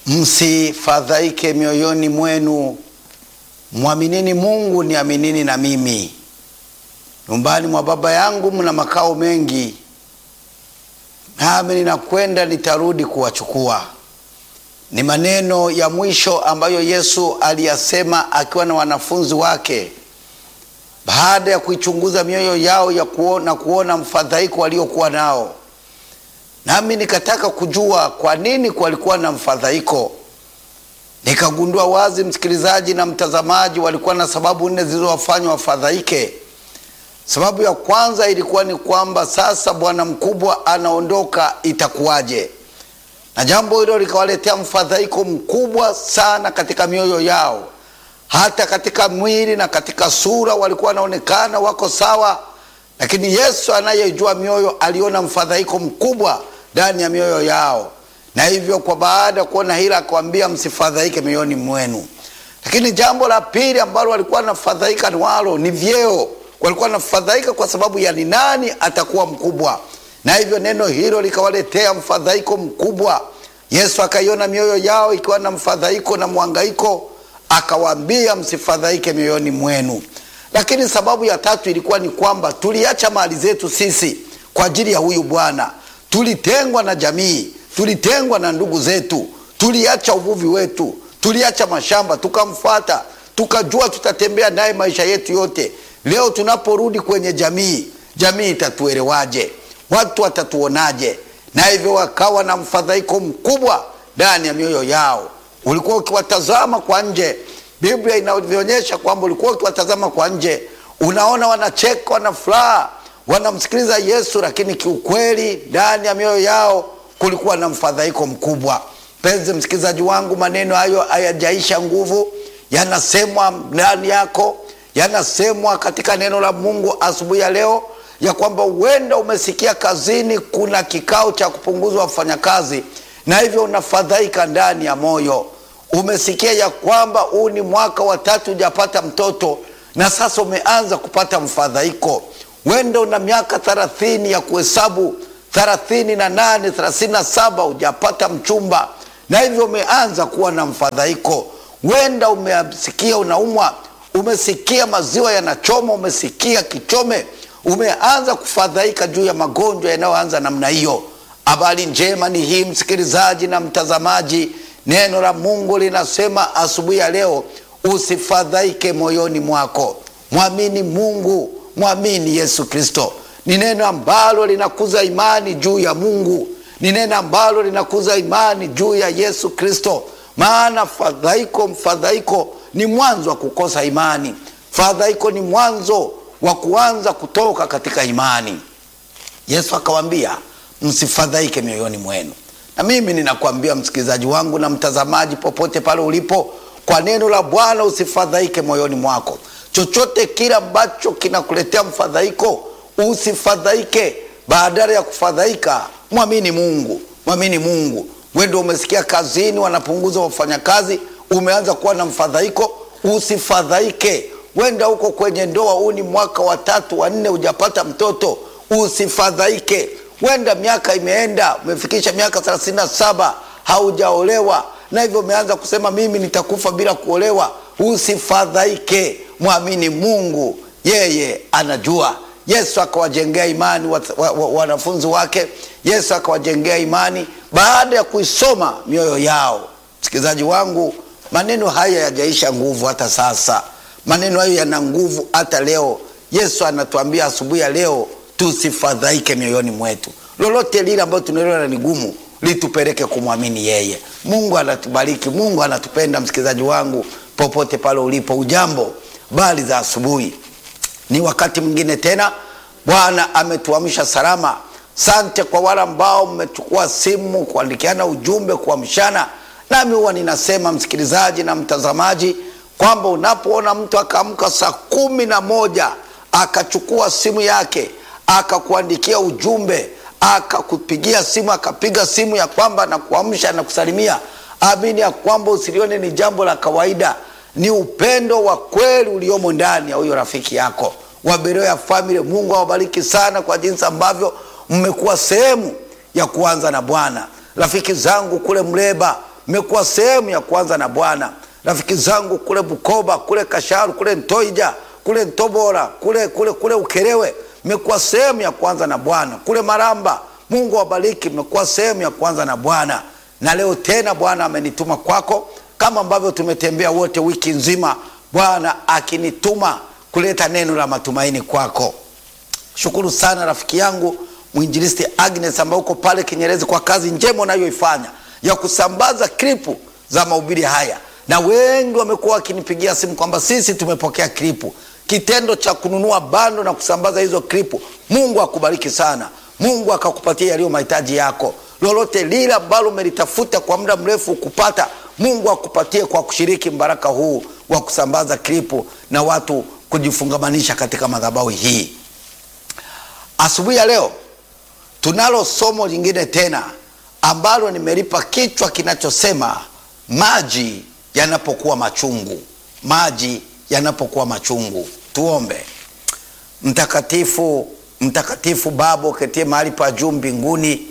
msifadhaike mioyoni mwenu, mwaminini Mungu, niaminini na mimi. Nyumbani mwa Baba yangu mna makao mengi, nami ninakwenda nitarudi kuwachukua. Ni maneno ya mwisho ambayo Yesu aliyasema akiwa na wanafunzi wake baada ya kuichunguza mioyo yao ya kuona, kuona mfadhaiko waliokuwa nao. Nami nikataka kujua kwa nini walikuwa na mfadhaiko. Nikagundua wazi, msikilizaji na mtazamaji, walikuwa na sababu nne zilizowafanya wafadhaike. Sababu ya kwanza ilikuwa ni kwamba sasa bwana mkubwa anaondoka, itakuwaje? Na jambo hilo likawaletea mfadhaiko mkubwa sana katika mioyo yao, hata katika mwili na katika sura walikuwa wanaonekana wako sawa, lakini Yesu anayejua mioyo aliona mfadhaiko mkubwa ndani ya mioyo yao, na hivyo kwa baada ya kuona hila akawambia, msifadhaike mioyoni mwenu. Lakini jambo la pili ambalo walikuwa wanafadhaika walo ni vyeo. Walikuwa wanafadhaika kwa sababu ya ni nani atakuwa mkubwa, na hivyo neno hilo likawaletea mfadhaiko mkubwa. Yesu akaiona mioyo yao ikiwa na mfadhaiko na mwangaiko, akawaambia msifadhaike mioyoni mwenu. Lakini sababu ya tatu ilikuwa ni kwamba tuliacha mali zetu sisi kwa ajili ya huyu Bwana. Tulitengwa na jamii, tulitengwa na ndugu zetu, tuliacha uvuvi wetu, tuliacha mashamba, tukamfuata, tukajua tutatembea naye maisha yetu yote. Leo tunaporudi kwenye jamii, jamii itatuelewaje? Watu watatuonaje? Na hivyo wakawa na mfadhaiko mkubwa ndani ya mioyo yao. Ulikuwa ukiwatazama kwa nje, Biblia inavyoonyesha kwamba ulikuwa ukiwatazama kwa nje, unaona wanacheka, wana furaha, wanamsikiliza Yesu, lakini kiukweli ndani ya mioyo yao kulikuwa na mfadhaiko mkubwa. Mpenzi msikilizaji wangu, maneno hayo hayajaisha nguvu, yanasemwa ndani yako, yanasemwa katika neno la Mungu asubuhi ya leo, ya kwamba huenda umesikia kazini kuna kikao cha kupunguzwa wafanyakazi, na hivyo unafadhaika ndani ya moyo. Umesikia ya kwamba huu ni mwaka wa tatu hujapata mtoto, na sasa umeanza kupata mfadhaiko. Huenda una miaka thelathini ya kuhesabu thelathini na nane thelathini na saba hujapata mchumba, na hivyo umeanza kuwa na mfadhaiko. Huenda umesikia unaumwa, umesikia maziwa yanachoma, umesikia kichome, umeanza kufadhaika juu ya magonjwa yanayoanza namna hiyo. Habari njema ni hii, msikilizaji na mtazamaji, neno la Mungu linasema asubuhi ya leo, usifadhaike moyoni mwako, mwamini Mungu, mwamini Yesu Kristo. Ni neno ambalo linakuza imani juu ya Mungu, ni neno ambalo linakuza imani juu ya Yesu Kristo. Maana fadhaiko, mfadhaiko ni mwanzo wa kukosa imani. Fadhaiko ni mwanzo wa kuanza kutoka katika imani. Yesu akawaambia msifadhaike mioyoni mwenu. Na mimi ninakwambia msikilizaji wangu na mtazamaji, popote pale ulipo, kwa neno la Bwana usifadhaike moyoni mwako. Chochote kile ambacho kinakuletea mfadhaiko usifadhaike. Badala ya kufadhaika, mwamini Mungu, mwamini Mungu. Wendo umesikia kazini wanapunguza wafanyakazi, umeanza kuwa na mfadhaiko, usifadhaike. Wenda huko kwenye ndoa, huu ni mwaka wa tatu wa nne, hujapata mtoto, usifadhaike. Wenda miaka imeenda, umefikisha miaka thelathini na saba haujaolewa, na hivyo umeanza kusema mimi nitakufa bila kuolewa. Usifadhaike, mwamini Mungu, yeye anajua. Yesu akawajengea imani wanafunzi wa, wa, wake. Yesu akawajengea imani baada ya kuisoma mioyo yao. Msikilizaji wangu, maneno haya yajaisha nguvu hata sasa, maneno hayo yana nguvu hata leo. Yesu anatuambia asubuhi ya leo tusifadhaike mioyoni mwetu. Lolote lile ambayo tunaliona ni gumu, litupeleke kumwamini yeye. Mungu anatubariki, Mungu anatupenda. Msikilizaji wangu, popote pale ulipo, ujambo, bali za asubuhi ni wakati mwingine tena, Bwana ametuamsha salama. Sante kwa wale ambao mmechukua simu kuandikiana ujumbe kuamshana nami. Huwa ninasema msikilizaji na mtazamaji kwamba unapoona mtu akaamka saa kumi na moja akachukua simu yake akakuandikia ujumbe akakupigia simu akapiga simu ya kwamba nakuamsha na kusalimia, amini ya kwamba usilione ni jambo la kawaida ni upendo wa kweli uliomo ndani ya huyo rafiki yako wa Beroya Family. Mungu awabariki sana kwa jinsi ambavyo mmekuwa sehemu ya kuanza na Bwana. Rafiki zangu kule Mleba, mmekuwa sehemu ya kwanza na Bwana. Rafiki zangu kule Bukoba, kule Kasharu, kule Ntoija, kule Ntobora, kule, kule, kule Ukerewe, mmekuwa sehemu ya kwanza na Bwana. Kule Maramba, Mungu awabariki, mmekuwa sehemu ya kwanza na Bwana, na leo tena Bwana amenituma kwako, kama ambavyo tumetembea wote wiki nzima, Bwana akinituma kuleta neno la matumaini kwako. Shukuru sana rafiki yangu mwinjilisti Agnes ambaye uko pale Kinyerezi kwa kazi njema unayoifanya ya kusambaza klipu za mahubiri haya, na wengi wamekuwa wakinipigia simu kwamba sisi tumepokea klipu. Kitendo cha kununua bando na kusambaza hizo klipu, Mungu akubariki sana. Mungu akakupatia yaliyo mahitaji yako, lolote lile ambalo umelitafuta kwa muda mrefu kupata, Mungu akupatie kwa kushiriki mbaraka huu wa kusambaza klipu na watu kujifungamanisha katika madhabahu hii. Asubuhi ya leo tunalo somo lingine tena ambalo nimelipa kichwa kinachosema maji yanapokuwa machungu. Maji yanapokuwa machungu. Tuombe. Mtakatifu, mtakatifu Baba uketie mahali pa juu mbinguni,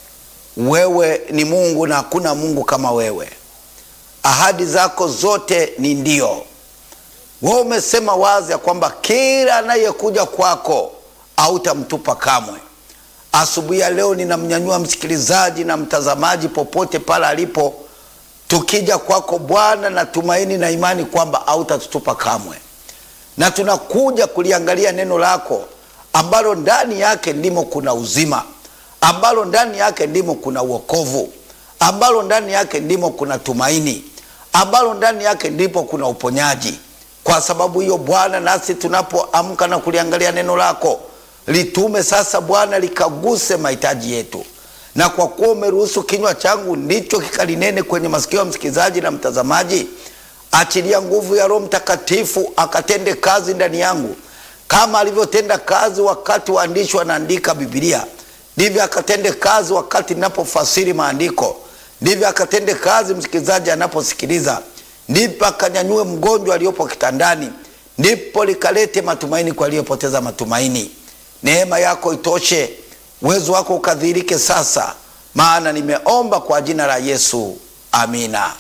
wewe ni Mungu na hakuna Mungu kama wewe. Ahadi zako zote ni ndio. Wewe umesema wazi ya kwamba kila anayekuja kwako hautamtupa kamwe. Asubuhi ya leo ninamnyanyua msikilizaji na mtazamaji popote pale alipo, tukija kwako Bwana na tumaini na imani kwamba hautatutupa kamwe, na tunakuja kuliangalia neno lako ambalo ndani yake ndimo kuna uzima, ambalo ndani yake ndimo kuna uokovu, ambalo ndani yake ndimo kuna tumaini, ambalo ndani yake ndipo kuna uponyaji. Kwa sababu hiyo Bwana, nasi tunapoamka na kuliangalia neno lako litume sasa Bwana likaguse mahitaji yetu, na kwa kuwa umeruhusu kinywa changu ndicho kikalinene kwenye masikio ya msikilizaji na mtazamaji, achilia nguvu ya Roho Mtakatifu akatende kazi ndani yangu, kama alivyotenda kazi wakati waandishi wanaandika Biblia, ndivyo akatende kazi wakati ninapofasiri maandiko, ndivyo akatende kazi msikilizaji anaposikiliza, ndipo akanyanyue mgonjwa aliyopo kitandani, ndipo likalete matumaini kwa aliyepoteza matumaini. Neema yako itoshe, uwezo wako ukadhihirike sasa, maana nimeomba kwa jina la Yesu, amina.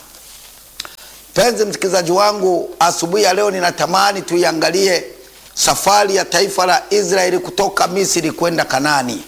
Mpenzi msikilizaji wangu, asubuhi ya leo ninatamani tuiangalie safari ya taifa la Israeli kutoka Misri kwenda Kanani.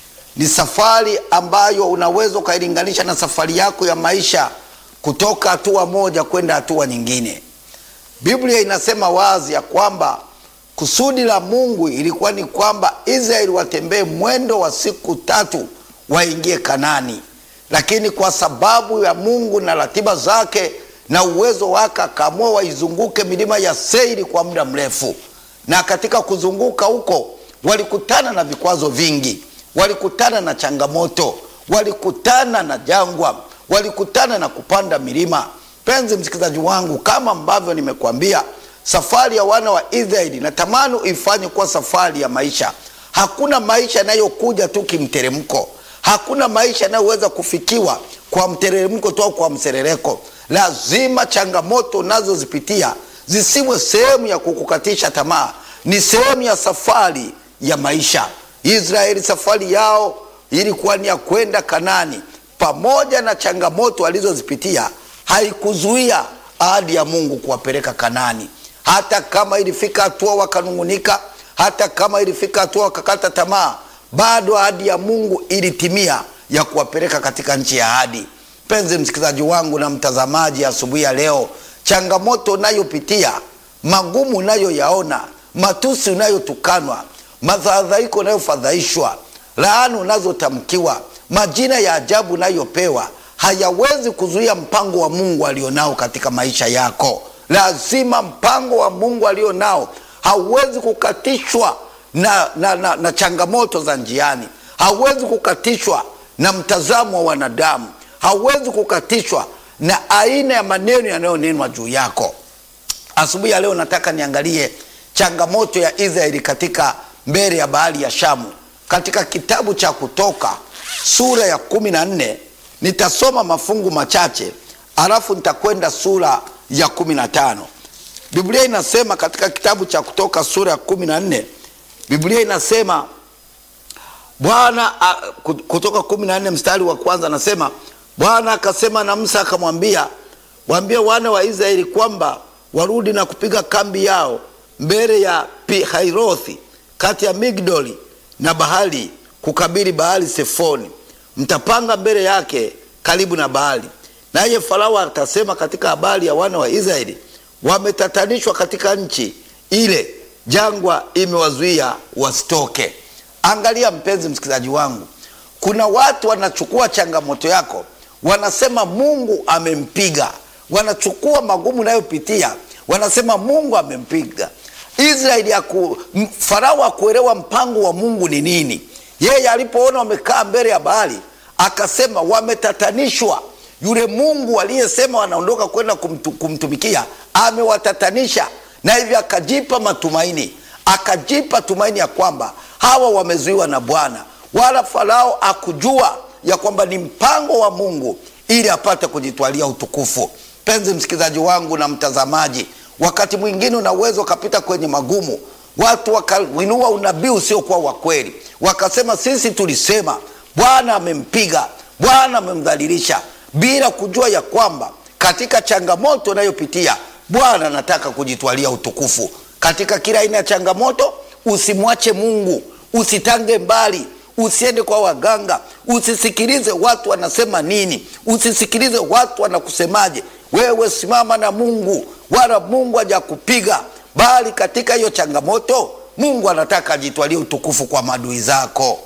Ni safari ambayo unaweza ukailinganisha na safari yako ya maisha kutoka hatua moja kwenda hatua nyingine. Biblia inasema wazi ya kwamba kusudi la Mungu ilikuwa ni kwamba Israeli watembee mwendo wa siku tatu waingie Kanani, lakini kwa sababu ya Mungu na ratiba zake na uwezo wake akaamua waizunguke milima ya Seiri kwa muda mrefu. Na katika kuzunguka huko walikutana na vikwazo vingi, walikutana na changamoto, walikutana na jangwa, walikutana na kupanda milima. Penzi msikilizaji wangu, kama ambavyo nimekuambia safari ya wana wa Israeli natamani uifanye kuwa safari ya maisha. Hakuna maisha yanayokuja tu kimteremko, hakuna maisha yanayoweza kufikiwa kwa mteremko tu au kwa mserereko. Lazima changamoto unazozipitia zisiwe sehemu ya kukukatisha tamaa, ni sehemu ya safari ya maisha. Israeli safari yao ilikuwa ni ya kwenda Kanani. Pamoja na changamoto walizozipitia, haikuzuia ahadi ya Mungu kuwapeleka Kanani hata kama ilifika hatua wakanung'unika, hata kama ilifika hatua wakakata tamaa, bado ahadi ya Mungu ilitimia ya kuwapeleka katika nchi ya ahadi. Mpenzi msikilizaji wangu na mtazamaji, asubuhi ya leo, changamoto unayopitia, magumu unayoyaona, matusi unayotukanwa, mafadhaiko unayofadhaishwa, laana unazotamkiwa, majina ya ajabu unayopewa hayawezi kuzuia mpango wa Mungu alionao katika maisha yako. Lazima mpango wa Mungu alio nao hauwezi kukatishwa na, na, na, na changamoto za njiani, hauwezi kukatishwa na mtazamo wa wanadamu, hauwezi kukatishwa na aina ya maneno yanayonenwa juu yako. Asubuhi ya leo nataka niangalie changamoto ya Israeli katika mbele ya bahari ya Shamu, katika kitabu cha Kutoka sura ya kumi na nne. Nitasoma mafungu machache alafu nitakwenda sura ya kumi na tano. Biblia inasema katika kitabu cha Kutoka sura ya kumi na nne, Biblia inasema Bwana Kutoka kumi na nne mstari wa kwanza anasema Bwana akasema na Musa akamwambia, waambie wana wa Israeli kwamba warudi na kupiga kambi yao mbele ya Pihairothi kati ya Migdoli na Bahali kukabili Baali Sefoni. Mtapanga mbele yake karibu na Baali. Naye Farao atasema katika habari ya wana wa Israeli, wametatanishwa katika nchi ile, jangwa imewazuia wasitoke. Angalia mpenzi msikilizaji wangu, kuna watu wanachukua changamoto yako, wanasema Mungu amempiga. Wanachukua magumu unayopitia, wanasema Mungu amempiga. Israeli aku, Farao akuelewa mpango wa Mungu ni nini. Yeye alipoona wamekaa mbele ya Baali akasema wametatanishwa. Yule Mungu aliyesema wanaondoka kwenda kumtu, kumtumikia amewatatanisha, na hivyo akajipa matumaini, akajipa tumaini ya kwamba hawa wamezuiwa na Bwana, wala Farao akujua ya kwamba ni mpango wa Mungu ili apate kujitwalia utukufu. Penzi msikilizaji wangu na mtazamaji, wakati mwingine una uwezo ukapita kwenye magumu, watu wakainua unabii usiokuwa wa kweli, wakasema sisi tulisema Bwana amempiga, Bwana amemdhalilisha, bila kujua ya kwamba katika changamoto unayopitia Bwana anataka kujitwalia utukufu. Katika kila aina ya changamoto, usimwache Mungu, usitange mbali, usiende kwa waganga, usisikilize watu wanasema nini, usisikilize watu wanakusemaje. Wewe simama na Mungu, wala Mungu hajakupiga, bali katika hiyo changamoto Mungu anataka ajitwalie utukufu kwa maadui zako.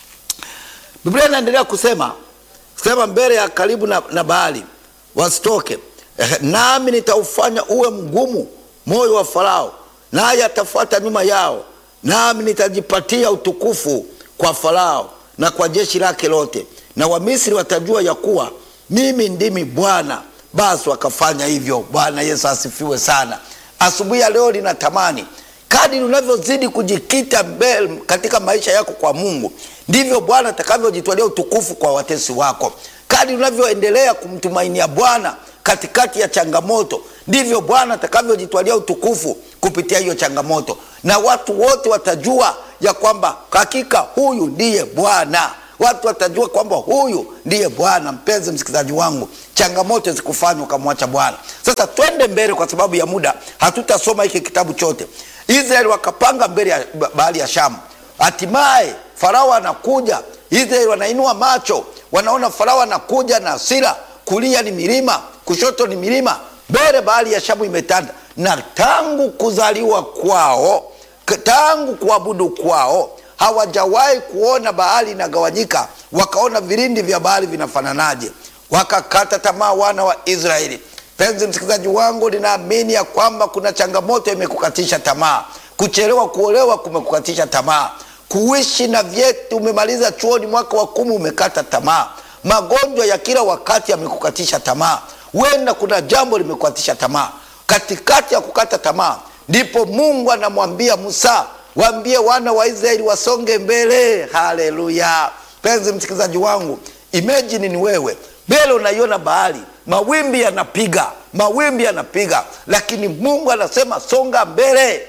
Biblia inaendelea kusema sema mbele ya karibu na, na Baali wasitoke, nami nitaufanya uwe mgumu moyo wa Farao, naye atafuata nyuma yao, nami nitajipatia utukufu kwa Farao na kwa jeshi lake lote, na Wamisri watajua ya kuwa mimi ndimi Bwana. Basi wakafanya hivyo. Bwana Yesu asifiwe sana. Asubuhi ya leo linatamani kadiri unavyozidi kujikita mbele katika maisha yako kwa Mungu, ndivyo Bwana atakavyojitwalia utukufu kwa watesi wako. Kadiri unavyoendelea kumtumainia Bwana katikati ya changamoto, ndivyo Bwana atakavyojitwalia utukufu kupitia hiyo changamoto, na watu wote watajua ya kwamba hakika huyu ndiye Bwana. Watu watajua kwamba huyu ndiye Bwana. Mpenzi msikilizaji wangu, changamoto zikufanya ukamwacha Bwana. Sasa twende mbele, kwa sababu ya muda hatutasoma hiki kitabu chote. Israeli wakapanga mbele ya bahari ya Shamu. Hatimaye Farao anakuja, Israeli wanainua macho, wanaona Farao anakuja na hasira, kulia ni milima, kushoto ni milima, mbele bahari ya Shamu imetanda. Na tangu kuzaliwa kwao, tangu kuabudu kwao hawajawahi kuona bahari inagawanyika, wakaona vilindi vya bahari vinafananaje. Wakakata tamaa wana wa Israeli. Penzi msikilizaji wangu, ninaamini ya kwamba kuna changamoto imekukatisha tamaa. Kuchelewa kuolewa kumekukatisha tamaa. Kuishi na vyeti, umemaliza chuoni mwaka wa kumi, umekata tamaa. Magonjwa ya kila wakati yamekukatisha tamaa. Huenda kuna jambo limekukatisha tamaa. Katikati ya kukata tamaa, ndipo Mungu anamwambia Musa, waambie wana wa Israeli wasonge mbele. Haleluya! Penzi msikilizaji wangu, imagine ni wewe mbele, unaiona bahari mawimbi yanapiga, mawimbi yanapiga, lakini Mungu anasema songa mbele.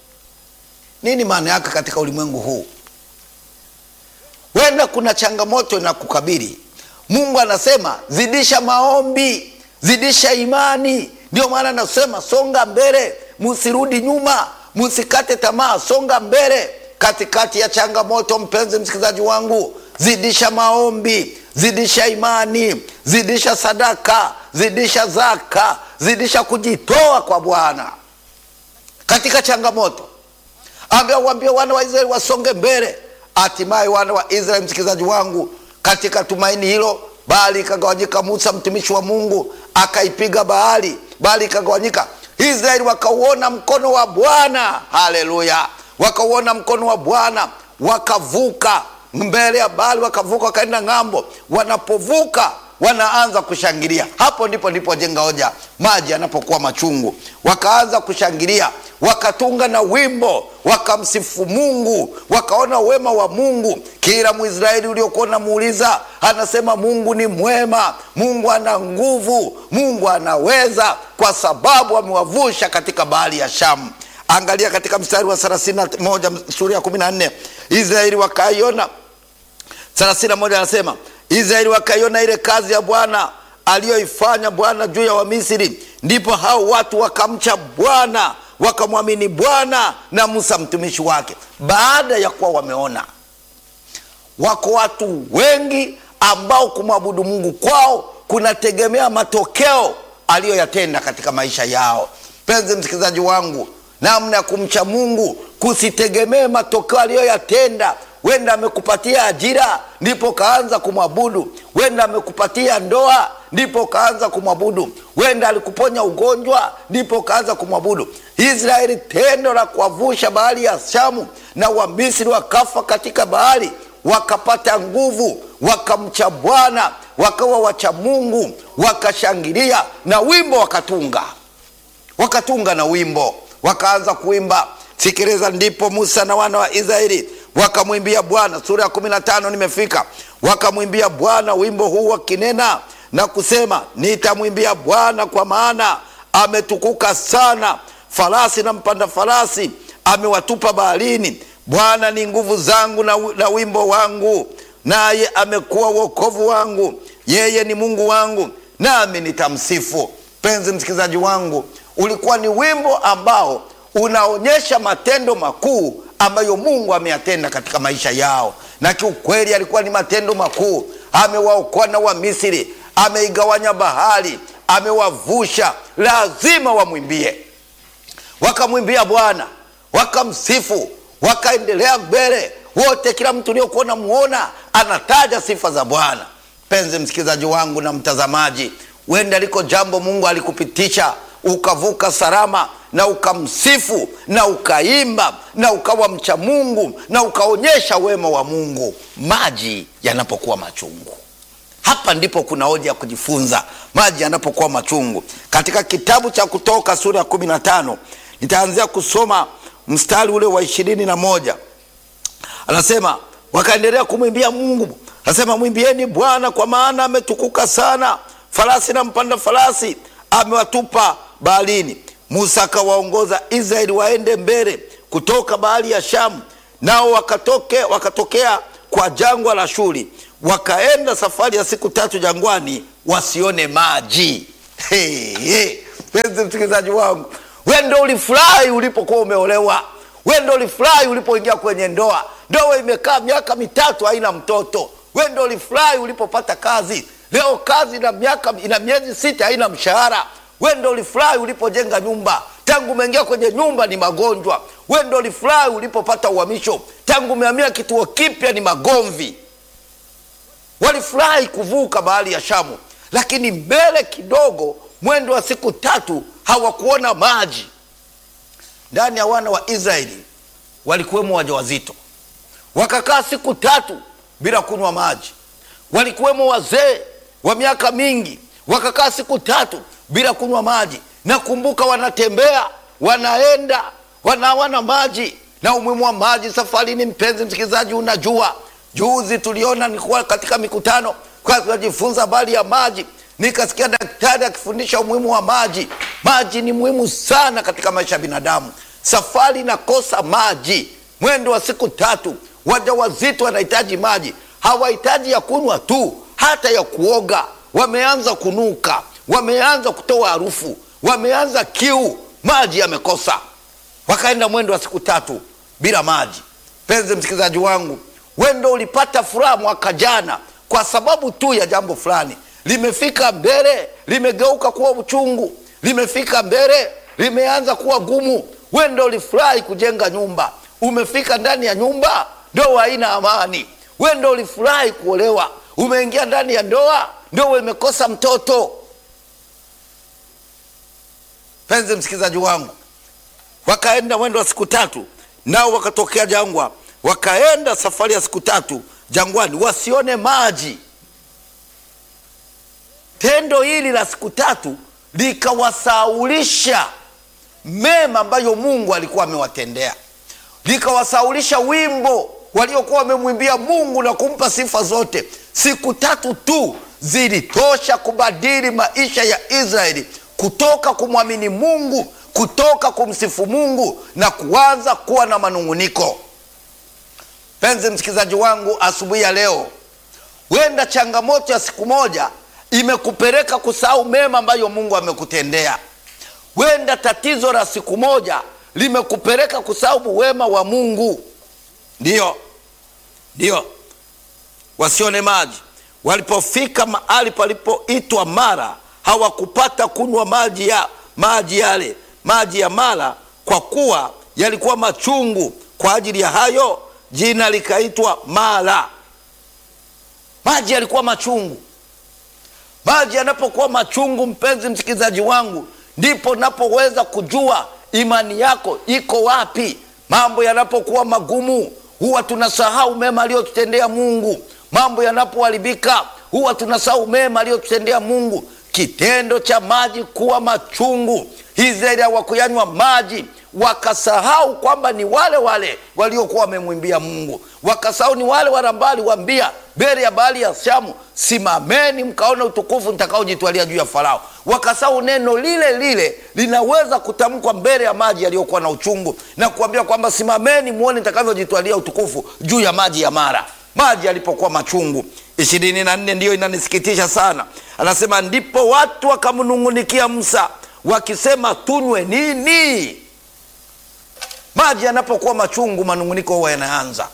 Nini maana yake katika ulimwengu huu? Wenda kuna changamoto inakukabili, Mungu anasema zidisha maombi, zidisha imani. Ndio maana anasema songa mbele, musirudi nyuma, musikate tamaa, songa mbele katikati ya changamoto. Mpenzi msikilizaji wangu, zidisha maombi, zidisha imani, zidisha sadaka, zidisha zaka, zidisha kujitoa kwa Bwana katika changamoto. Ambia waambie wana wa Israeli wasonge mbele. Hatimaye wana wa Israeli, msikilizaji wangu, katika tumaini hilo, bahari ikagawanyika. Musa mtumishi wa Mungu akaipiga bahari, bahari ikagawanyika. Israeli wakauona mkono wa Bwana. Haleluya! wakauona mkono wa Bwana, wakavuka mbele ya bahari, wakavuka wakaenda ng'ambo. Wanapovuka wanaanza kushangilia. Hapo ndipo ndipo jenga hoja, maji yanapokuwa machungu, wakaanza kushangilia, wakatunga na wimbo, wakamsifu Mungu, wakaona wema wa Mungu. Kila Mwisraeli uliokuwa unamuuliza anasema Mungu ni mwema, Mungu ana nguvu, Mungu anaweza, kwa sababu amewavusha katika bahari ya Shamu. Angalia katika mstari wa thelathini na moja sura ya kumi na nne Israeli wakaiona thelathini na moja anasema Israeli wakaiona ile kazi ya Bwana aliyoifanya Bwana juu ya Wamisri, ndipo hao watu wakamcha Bwana wakamwamini Bwana na Musa mtumishi wake. Baada ya kuwa wameona wako watu wengi ambao kumwabudu Mungu kwao kunategemea matokeo aliyoyatenda katika maisha yao. Mpenzi msikilizaji wangu, namna ya kumcha Mungu kusitegemee matokeo aliyoyatenda. Wenda amekupatia ajira ndipo kaanza kumwabudu, wenda amekupatia ndoa ndipo kaanza kumwabudu, wenda alikuponya ugonjwa ndipo kaanza kumwabudu. Israeli, tendo la kuwavusha bahari ya Shamu na Wamisri wakafa katika bahari, wakapata nguvu, wakamcha Bwana, wakawa wacha Mungu, wakashangilia na wimbo wakatunga, wakatunga na wimbo, wakaanza kuimba. Sikiliza, ndipo Musa na wana wa Israeli wakamwimbia Bwana. Sura ya kumi na tano nimefika. Wakamwimbia Bwana wimbo huu wakinena na kusema, nitamwimbia Bwana kwa maana ametukuka sana, farasi na mpanda farasi amewatupa baharini. Bwana ni nguvu zangu na, na wimbo wangu, naye amekuwa wokovu wangu. Yeye ni Mungu wangu, nami nitamsifu. Mpenzi msikilizaji wangu, ulikuwa ni wimbo ambao unaonyesha matendo makuu ambayo Mungu ameyatenda katika maisha yao, na kiukweli alikuwa ni matendo makuu. Amewaokoa na Wamisri, ameigawanya bahari, amewavusha. Lazima wamwimbie. Wakamwimbia Bwana, wakamsifu, wakaendelea mbele wote. Kila mtu uliokuwa namuona anataja sifa za Bwana. Mpenzi msikilizaji wangu na mtazamaji, wenda liko jambo Mungu alikupitisha ukavuka salama na ukamsifu na ukaimba na ukawa mcha Mungu na ukaonyesha wema wa Mungu maji yanapokuwa machungu. Hapa ndipo kuna hoja ya kujifunza, maji yanapokuwa machungu. Katika kitabu cha Kutoka sura ya kumi na tano nitaanzia kusoma mstari ule wa ishirini na moja anasema wakaendelea kumwimbia Mungu, anasema mwimbieni Bwana kwa maana ametukuka sana, farasi na mpanda farasi amewatupa baharini. Musa akawaongoza Israeli waende mbele kutoka bahari ya Shamu, nao wakatoke, wakatokea kwa jangwa la Shuri, wakaenda safari ya siku tatu jangwani, wasione maji. Hey, hey. Penzi msikilizaji wangu, we ndo ulifurahi ulipokuwa umeolewa, we ndo ulifurahi ulipoingia kwenye ndoa. Ndoa imekaa miaka mitatu haina mtoto, we ndo ulifurahi ulipopata kazi. Leo kazi ina miaka ina miezi sita haina mshahara we ndo ulifurahi ulipojenga nyumba, tangu umeingia kwenye nyumba ni magonjwa. We ndo ulifurahi ulipopata uhamisho, tangu umehamia kituo kipya ni magomvi. Walifurahi kuvuka bahari ya Shamu, lakini mbele kidogo, mwendo wa siku tatu, hawakuona maji. Ndani ya wana wa Israeli walikuwemo wajawazito, wakakaa siku tatu bila kunywa maji. Walikuwemo wazee wa miaka mingi, wakakaa siku tatu bila kunywa maji. Nakumbuka wanatembea wanaenda wanawana maji na umuhimu wa maji safarini. Mpenzi msikilizaji, unajua juzi tuliona, nilikuwa katika mikutano kwa tunajifunza habari ya maji, nikasikia daktari akifundisha umuhimu wa maji. Maji ni muhimu sana katika maisha ya binadamu. Safari inakosa maji, mwendo wa siku tatu, wajawazito wanahitaji maji, hawahitaji ya kunywa tu, hata ya kuoga. Wameanza kunuka wameanza kutoa harufu, wameanza kiu, maji yamekosa. Wakaenda mwendo wa siku tatu bila maji. Penzi msikilizaji wangu, wendo ulipata furaha mwaka jana kwa sababu tu ya jambo fulani, limefika mbele, limegeuka kuwa uchungu, limefika mbele, limeanza kuwa gumu. Wendo ulifurahi kujenga nyumba, umefika ndani ya nyumba, ndoa haina amani. Wendo ulifurahi kuolewa, umeingia ndani ya ndoa, ndoa imekosa mtoto. Penzi msikilizaji wangu, wakaenda mwendo wa siku tatu, nao wakatokea jangwa, wakaenda safari ya siku tatu jangwani, wasione maji. Tendo hili la siku tatu likawasaulisha mema ambayo Mungu alikuwa amewatendea, likawasaulisha wimbo waliokuwa wamemwimbia Mungu na kumpa sifa zote. Siku tatu tu zilitosha kubadili maisha ya Israeli kutoka kumwamini Mungu, kutoka kumsifu Mungu na kuanza kuwa na manung'uniko. Penzi msikilizaji wangu, asubuhi ya leo Huenda changamoto ya siku moja imekupeleka kusahau mema ambayo Mungu amekutendea. Huenda tatizo la siku moja limekupeleka kusahau wema wa Mungu. Ndiyo, ndiyo. Wasione maji walipofika mahali palipoitwa Mara hawakupata kunywa maji ya maji yale maji ya Mara, kwa kuwa yalikuwa machungu. Kwa ajili ya hayo jina likaitwa Mara. Maji yalikuwa machungu. Maji yanapokuwa machungu, mpenzi msikilizaji wangu, ndipo napoweza kujua imani yako iko wapi. Mambo yanapokuwa magumu, huwa tunasahau mema aliyotutendea Mungu. Mambo yanapoharibika, huwa tunasahau mema aliyotutendea Mungu. Kitendo cha maji kuwa machungu, Israeli hawakuyanywa maji, wakasahau kwamba ni wale wale waliokuwa wamemwimbia Mungu, wakasahau ni wale wale ambao aliwaambia mbele ya bahari ya Shamu, simameni mkaona utukufu nitakaojitwalia juu ya Farao. Wakasahau neno lile lile linaweza kutamkwa mbele ya maji yaliyokuwa na uchungu na kuambia kwamba simameni muone nitakavyojitwalia utukufu juu ya maji ya Mara, maji yalipokuwa machungu. ishirini na nne ndiyo inanisikitisha sana, anasema ndipo watu wakamnung'unikia Musa wakisema tunywe nini? Maji yanapokuwa machungu, manung'uniko huwa yanaanza.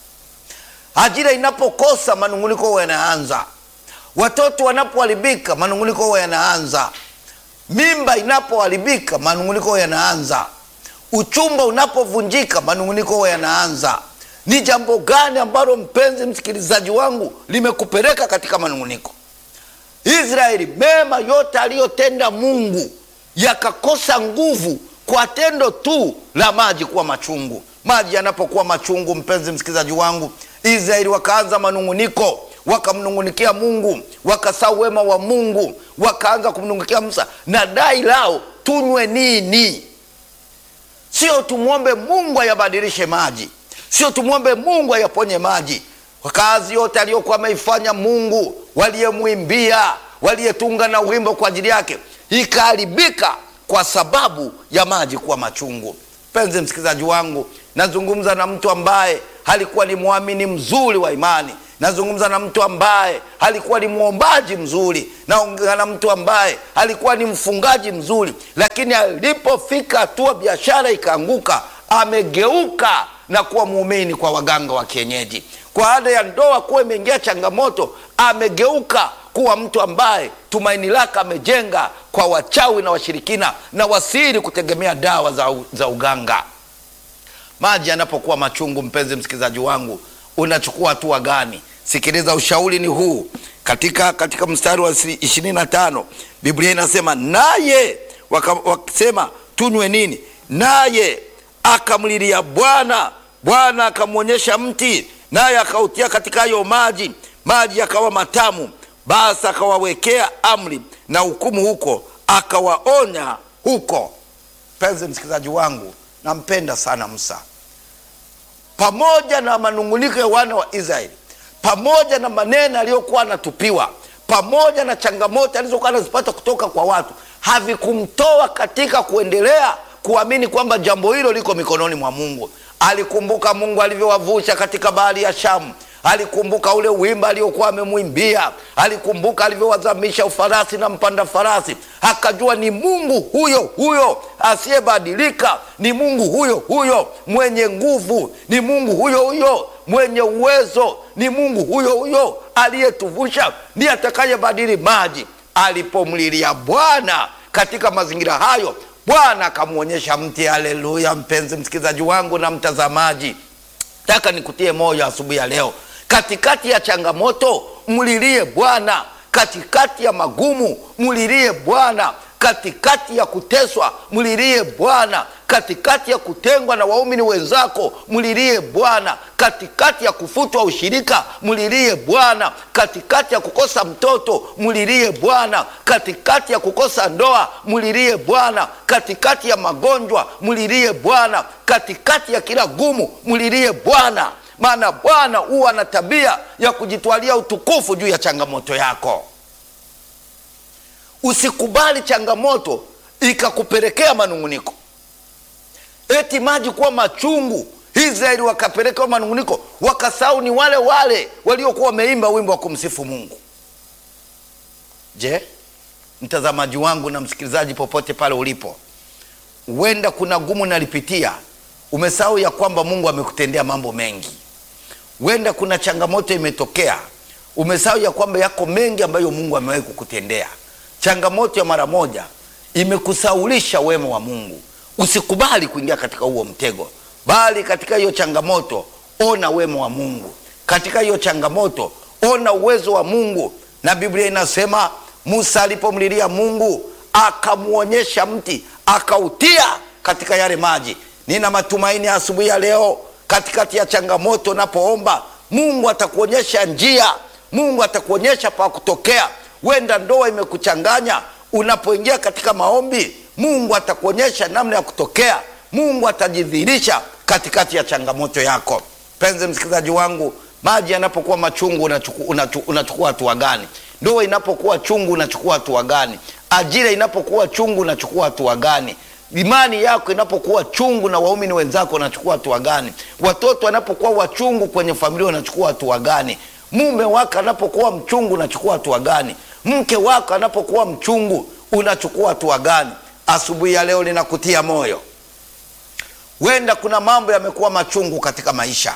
Ajira inapokosa, manung'uniko huwa yanaanza. Watoto wanapoharibika, manung'uniko huwa yanaanza. Mimba inapoharibika, manung'uniko huwa yanaanza. Uchumba unapovunjika, manung'uniko huwa yanaanza. Ni jambo gani ambalo, mpenzi msikilizaji wangu, limekupeleka katika manung'uniko? Israeli, mema yote aliyotenda Mungu yakakosa nguvu kwa tendo tu la maji kuwa machungu. Maji yanapokuwa machungu, mpenzi msikilizaji wangu, Israeli wakaanza manung'uniko, wakamnung'unikia Mungu, wakasahau wema wa Mungu, wakaanza kumnung'unikia Musa na dai lao, tunywe nini? Sio tumwombe Mungu ayabadilishe maji, sio tumwombe Mungu ayaponye maji. Kazi yote aliyokuwa ameifanya Mungu, waliyemwimbia, waliyetunga na wimbo kwa ajili yake, ikaharibika kwa sababu ya maji kuwa machungu. Mpenzi msikilizaji wangu, nazungumza na mtu ambaye alikuwa ni mwamini mzuri wa imani. Nazungumza na mtu ambaye alikuwa ni mwombaji mzuri. Naongea na mtu ambaye alikuwa ni mfungaji mzuri, lakini alipofika hatua biashara ikaanguka, amegeuka na kuwa muumini kwa waganga wa kienyeji. Kwa ada ya ndoa kuwa imeingia changamoto, amegeuka kuwa mtu ambaye tumaini lake amejenga kwa wachawi na washirikina na wasiri kutegemea dawa za, za uganga. Maji yanapokuwa machungu, mpenzi msikilizaji wangu, unachukua hatua gani? Sikiliza, ushauri ni huu. Katika, katika mstari wa ishirini na tano Biblia inasema naye wakasema tunywe nini? Naye akamlilia Bwana, Bwana akamwonyesha mti, naye akautia katika hayo maji, maji yakawa matamu. Basi akawawekea amri na hukumu huko, akawaonya huko. Mpenzi msikilizaji wangu, nampenda sana Musa. Pamoja na manung'uniko ya wana wa Israeli, pamoja na maneno aliyokuwa anatupiwa, pamoja na changamoto alizokuwa anazipata kutoka kwa watu, havikumtoa katika kuendelea kuamini kwamba jambo hilo liko mikononi mwa Mungu. Alikumbuka Mungu alivyowavusha katika bahari ya Shamu alikumbuka ule wimbo aliokuwa amemwimbia, alikumbuka alivyowazamisha ufarasi na mpanda farasi, akajua ni Mungu huyo huyo asiyebadilika, ni Mungu huyo huyo mwenye nguvu, ni Mungu huyo huyo mwenye uwezo, ni Mungu huyo huyo aliyetuvusha, ndiye atakayebadili maji. Alipomlilia Bwana katika mazingira hayo, Bwana akamwonyesha mti. Haleluya! Mpenzi msikilizaji wangu na mtazamaji, taka nikutie moyo asubuhi ya leo katikati ya changamoto mlilie Bwana, katikati ya magumu mlilie Bwana, katikati ya kuteswa mlilie Bwana, katikati ya kutengwa na waumini wenzako mlilie Bwana, katikati ya kufutwa ushirika mlilie Bwana, katikati ya kukosa mtoto mlilie Bwana, katikati ya kukosa ndoa mlilie Bwana, katikati ya magonjwa mlilie Bwana, katikati ya kila gumu mlilie Bwana maana Bwana huwa na tabia ya kujitwalia utukufu juu ya changamoto yako. Usikubali changamoto ikakupelekea manung'uniko, eti maji kuwa machungu Israeli wakapelekewa manunguniko, wakasahau ni wale wale waliokuwa wameimba wimbo wa kumsifu Mungu. Je, mtazamaji wangu na msikilizaji, popote pale ulipo, huenda kuna gumu nalipitia, umesahau ya kwamba Mungu amekutendea mambo mengi. Huenda kuna changamoto imetokea, umesahau ya kwamba yako mengi ambayo Mungu amewahi kukutendea. Changamoto ya mara moja imekusaulisha wema wa Mungu. Usikubali kuingia katika huo mtego, bali katika hiyo changamoto ona wema wa Mungu, katika hiyo changamoto ona uwezo wa Mungu. Na Biblia inasema Musa alipomlilia Mungu akamwonyesha mti akautia katika yale maji. Nina matumaini asubuhi ya leo, katikati ya changamoto unapoomba, Mungu atakuonyesha njia, Mungu atakuonyesha pa kutokea. Wenda ndoa imekuchanganya, unapoingia katika maombi, Mungu atakuonyesha namna ya kutokea. Mungu atajidhihirisha katikati ya changamoto yako. Mpenzi msikilizaji wangu, maji yanapokuwa machungu unachukua unachu, unachukua hatua gani? Ndoa inapokuwa chungu unachukua hatua gani? Ajira inapokuwa chungu unachukua hatua gani? Imani yako inapokuwa chungu na waumini wenzako unachukua hatua gani? Watoto wanapokuwa wachungu kwenye familia unachukua hatua gani? Mume wako anapokuwa mchungu unachukua hatua gani? Mke wako anapokuwa mchungu unachukua hatua gani? Asubuhi ya leo linakutia moyo. Wenda kuna mambo yamekuwa machungu katika maisha,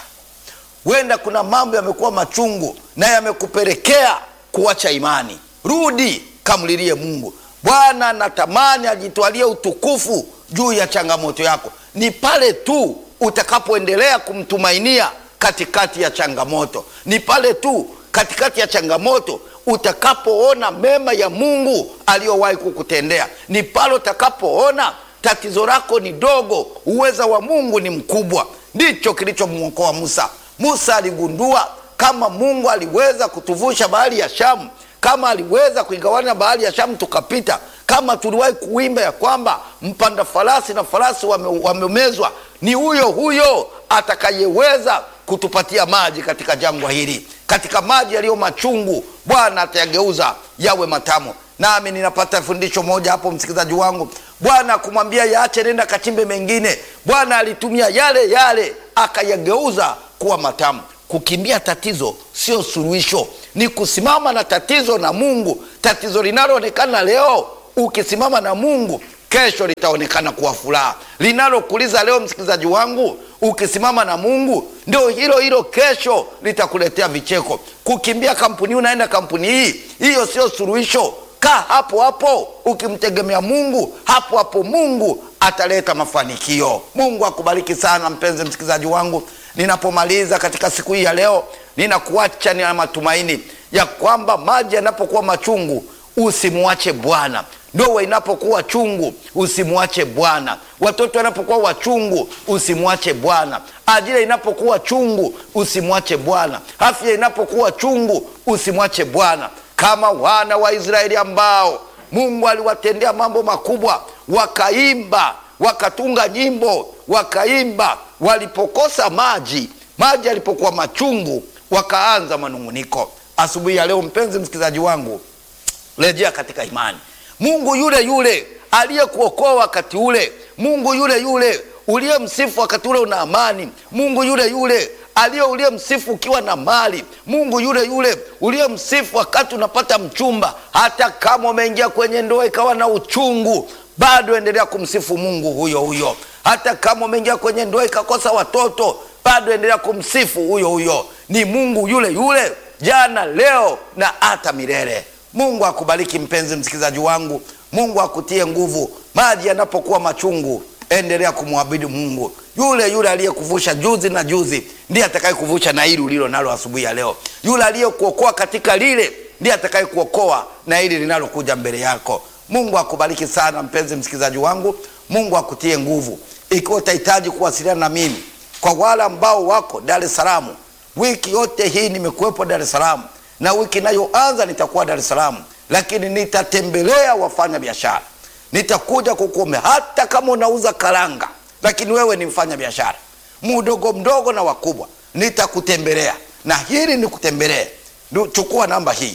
wenda kuna mambo yamekuwa machungu na yamekupelekea kuacha imani. Rudi kamlilie Mungu. Bwana natamani ajitwalie utukufu juu ya changamoto yako. Ni pale tu utakapoendelea kumtumainia katikati ya changamoto, ni pale tu katikati ya changamoto utakapoona mema ya Mungu aliyowahi kukutendea, ni pale utakapoona tatizo lako ni dogo, uweza wa Mungu ni mkubwa. Ndicho kilichomwokoa Musa. Musa aligundua kama Mungu aliweza kutuvusha bahari ya Shamu, kama aliweza kuigawanya bahari ya Shamu tukapita, kama tuliwahi kuimba ya kwamba mpanda farasi na farasi wame, wamemezwa, ni huyo huyo atakayeweza kutupatia maji katika jangwa hili, katika maji yaliyo machungu, Bwana atayageuza yawe matamu. Nami ninapata fundisho moja hapo, msikilizaji wangu. Bwana kumwambia yaache, nenda kachimbe mengine. Bwana alitumia yale yale akayageuza kuwa matamu. Kukimbia tatizo sio suluhisho, ni kusimama na tatizo na Mungu. Tatizo linaloonekana leo, ukisimama na Mungu, kesho litaonekana kuwa furaha. Linalokuliza leo, msikilizaji wangu, ukisimama na Mungu, ndio hilo hilo kesho litakuletea vicheko. Kukimbia kampuni, unaenda kampuni hii, hiyo sio suluhisho. Kaa hapo hapo ukimtegemea Mungu, hapo hapo Mungu ataleta mafanikio. Mungu akubariki sana mpenzi msikilizaji wangu. Ninapomaliza katika siku hii ya leo, ninakuacha nina matumaini ya kwamba maji yanapokuwa machungu usimwache Bwana. Ndoa inapokuwa chungu usimwache Bwana. Watoto wanapokuwa wachungu usimwache Bwana. Ajira inapokuwa chungu usimwache Bwana. Afya inapokuwa chungu usimwache Bwana. Kama wana wa Israeli ambao Mungu aliwatendea mambo makubwa, wakaimba, wakatunga nyimbo, wakaimba. Walipokosa maji, maji yalipokuwa machungu, wakaanza manung'uniko. Asubuhi ya leo, mpenzi msikilizaji wangu, rejea katika imani. Mungu yule yule aliyekuokoa wakati ule, Mungu yule yule uliyemsifu wakati ule una amani, Mungu yule yule aliye uliyemsifu ukiwa na mali, Mungu yule yule uliyemsifu wakati unapata mchumba, hata kama umeingia kwenye ndoa ikawa na uchungu, bado endelea kumsifu Mungu huyo huyo. Hata kama umeingia kwenye ndoa ikakosa watoto, bado endelea kumsifu huyo huyo. Ni Mungu yule yule jana, leo na hata milele. Mungu akubariki mpenzi msikilizaji wangu, Mungu akutie nguvu. Maji yanapokuwa machungu, endelea kumwabudu Mungu yule yule aliyekuvusha juzi na juzi, ndiye atakayekuvusha na hili ulilo nalo asubuhi ya leo. Yule aliyekuokoa katika lile, ndiye atakayekuokoa na hili linalokuja mbele yako. Mungu akubariki sana mpenzi msikilizaji wangu, Mungu akutie nguvu. Ikiwa utahitaji kuwasiliana na mimi, kwa wale ambao wako Dar es Salaam, wiki yote hii nimekuwepo Dar es Salaam na wiki inayoanza nitakuwa Dar es Salaam, lakini nitatembelea wafanya biashara, nitakuja kukuombea. Hata kama unauza karanga, lakini wewe ni mfanya biashara mdogo mdogo na wakubwa, nitakutembelea na hili nikutembelee. Chukua namba hii,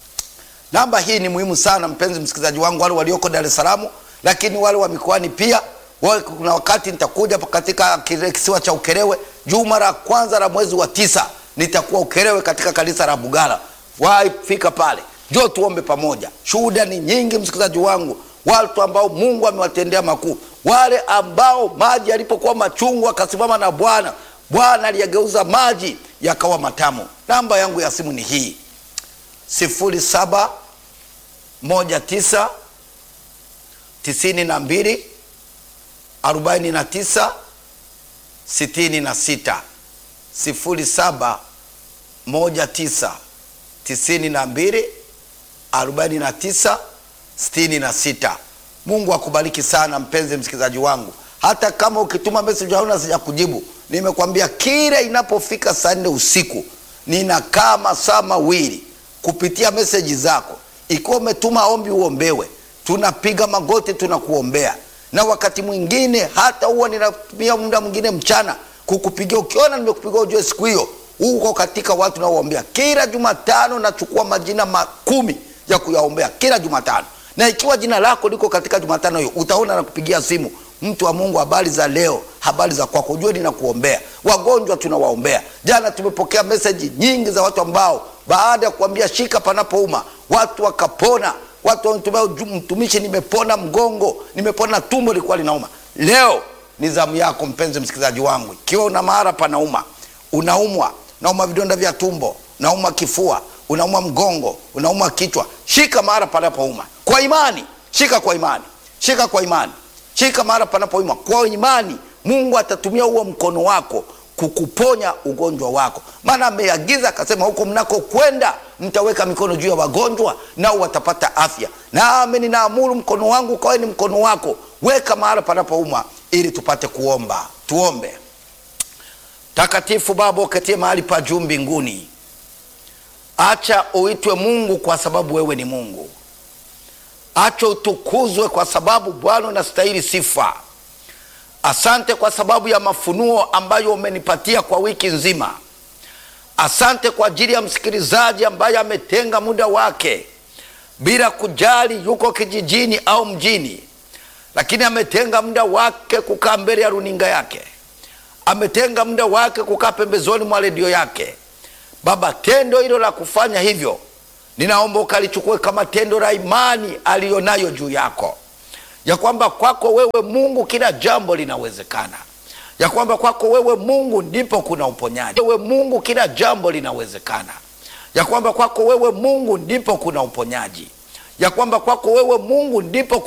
namba hii ni muhimu sana mpenzi msikilizaji wangu, wale walioko Dar es Salaam, lakini wale wa mikoani pia. Kuna wakati nitakuja katika kisiwa cha Ukerewe, juma la kwanza la mwezi wa tisa nitakuwa Ukerewe katika kanisa la Bugala. Wahi fika pale, njoo tuombe pamoja. Shuhuda ni nyingi, msikilizaji wangu, watu ambao Mungu amewatendea makuu, wale ambao maji yalipokuwa machungu akasimama na Bwana, Bwana aliyageuza maji yakawa matamu. Namba yangu ya simu ni hii sifuri saba moja tisa tisini na mbili arobaini na tisa sitini na sita sifuri saba moja tisa tisini na mbili arobaini na tisa sitini na sita. Mungu akubariki sana mpenzi msikilizaji wangu. Hata kama ukituma message hauna sija kujibu, nimekwambia kila inapofika saa nne usiku ninakaa masaa mawili kupitia meseji zako. Ikiwa umetuma ombi uombewe, tunapiga magoti tunakuombea, na wakati mwingine hata huwa ninatumia muda mwingine mchana kukupigia. Ukiona nimekupigia ujue siku hiyo uko katika watu naoombea. Kila Jumatano nachukua majina makumi ya kuyaombea kila Jumatano, na ikiwa jina lako liko katika Jumatano hiyo utaona nakupigia simu mtu wa Mungu, habari za leo, habari za kwako, ujue ninakuombea. Wagonjwa tunawaombea. Jana tumepokea meseji nyingi za watu ambao baada ya kuambia shika panapouma, watu wakapona. Watu wanatumia mtumishi, nimepona mgongo, nimepona tumbo lilikuwa linauma. Leo ni zamu yako mpenzi msikilizaji wangu, ikiwa una mahara panauma, unaumwa, unauma vidonda vya tumbo, unauma kifua, unauma mgongo, unauma kichwa, shika mahara panapouma kwa imani. Shika kwa imani, shika kwa imani shika mahali panapouma kwa imani. Mungu atatumia huo mkono wako kukuponya ugonjwa wako, maana ameagiza akasema, huko mnakokwenda mtaweka mikono juu ya wagonjwa nao watapata afya. Nami ninaamuru mkono wangu ukawe ni mkono wako, weka mahali panapouma ili tupate kuomba. Tuombe. Takatifu Baba uketie mahali pa juu mbinguni, acha uitwe Mungu kwa sababu wewe ni Mungu. Acha utukuzwe kwa sababu Bwana unastahili sifa. Asante kwa sababu ya mafunuo ambayo umenipatia kwa wiki nzima. Asante kwa ajili ya msikilizaji ambaye ametenga muda wake bila kujali yuko kijijini au mjini, lakini ametenga muda wake kukaa mbele ya runinga yake, ametenga muda wake kukaa pembezoni mwa redio yake. Baba, tendo hilo la kufanya hivyo ninaomba ukalichukue kama tendo la imani aliyonayo juu yako, ya kwamba kwako wewe Mungu kila jambo linawezekana, ya kwamba kwako wewe Mungu ndipo kuna uponyaji. Wewe Mungu kila jambo linawezekana, ya kwamba kwako wewe Mungu ndipo kuna uponyaji, ya kwamba kwako wewe Mungu ndipo